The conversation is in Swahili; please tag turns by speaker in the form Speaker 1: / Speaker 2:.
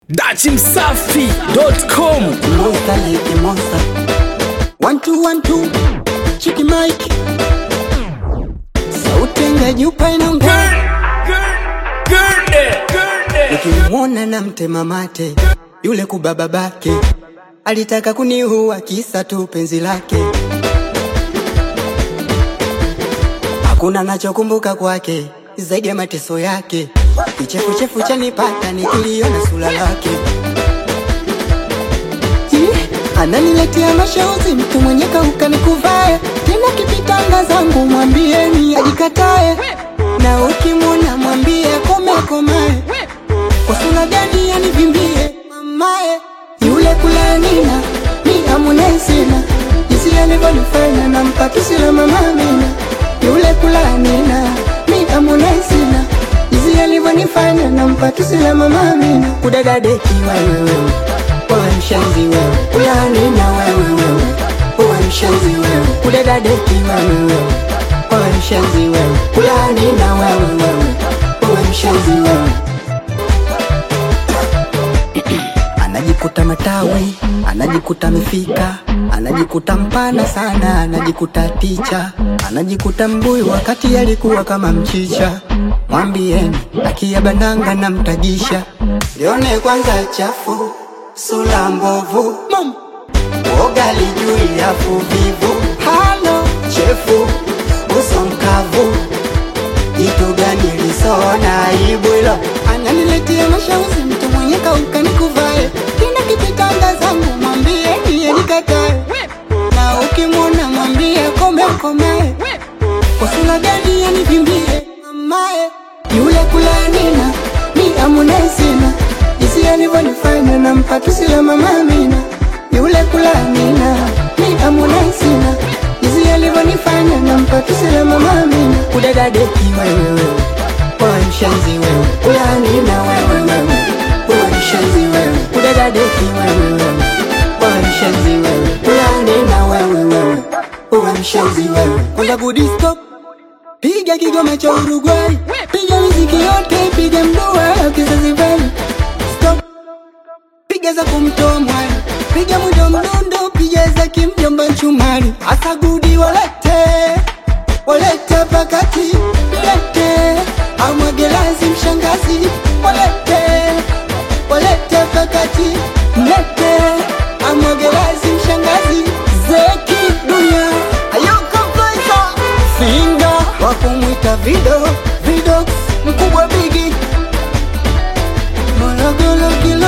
Speaker 1: dachimsafi.com
Speaker 2: Monster like monster. One two one two. Chiki Mike. Sauti ngajupa inaongea. Nikimwona na mtema mate yule kubaba bake alitaka kuniua kisa tu penzi lake. Hakuna nachokumbuka kwake zaidi ya mateso yake. Kichefuchefu chanipata nikiliona sura lake. Ih, ananiletea mashauzi mtu mwenye kauka nikuvae tena kipitanga zangu mwambieni ajikatae na ukimwona mwambie kome komae kwa sura gani anivimbie mamae yule kulanina ni amunesina jinsi alivyonifanya na mpatusi la mama Amina yule kulanina ni amunesina jinsi alivyonifanya na mpatusi la mama Amina kudadadeki wewe wewe wewe mshenzi wewe kulanina wewe wewe wewe mshenzi wewe kudadadeki wewe wewe wewe mshenzi wewe kulanina wewe wewe wewe mshenzi wewe anajikuta matawi, anajikuta amefika, anajikuta mpana sana, anajikuta ticha, anajikuta mbuyu wakati alikuwa kama mchicha. Mwambieni akia bandanga na mtagisha, lione kwanza chafu, sura mbovu, Mom. woga lijui afu vivu, halo chefu, uso mkavu Jitu gani lisona aibu hilo Ananiletea mashauzi mtu mwenye kauka nikuvae Kina kipitanga zangu mwambie niye nikatae Na ukimwona mwambie kome komae Kwa sura gani yanivimbie mamae Yule kulanina ni amunesina Jinsi alivyonifanya na mpatusi la mama Amina Yule kulanina ni amunesina Jinsi alivyonifanya na mpatusi la mama Amina Kudadadeki wewe wewe Wewe mshenzi wewe Kulanina wewe wewe Wewe mshenzi wewe Kudadadeki wewe wewe Wewe mshenzi wewe Kulanina wewe wewe Wewe mshenzi wewe Kwanza good stop Piga kigoma cha Uruguay Piga miziki yote Piga mdua ya kizazi veli Stop Piga za kumtoa mwali Piga mudo mdundo Piga za kimjomba mchumari Asa gudi walete Walete pakati Lete Amwagelazi mshangazi Walete Walete pakati Lete Amwagelazi mshangazi Zeki dunia Ayuka Faisal Finga wakumwita Vido Vido mkubwa bigi Morogoro kilo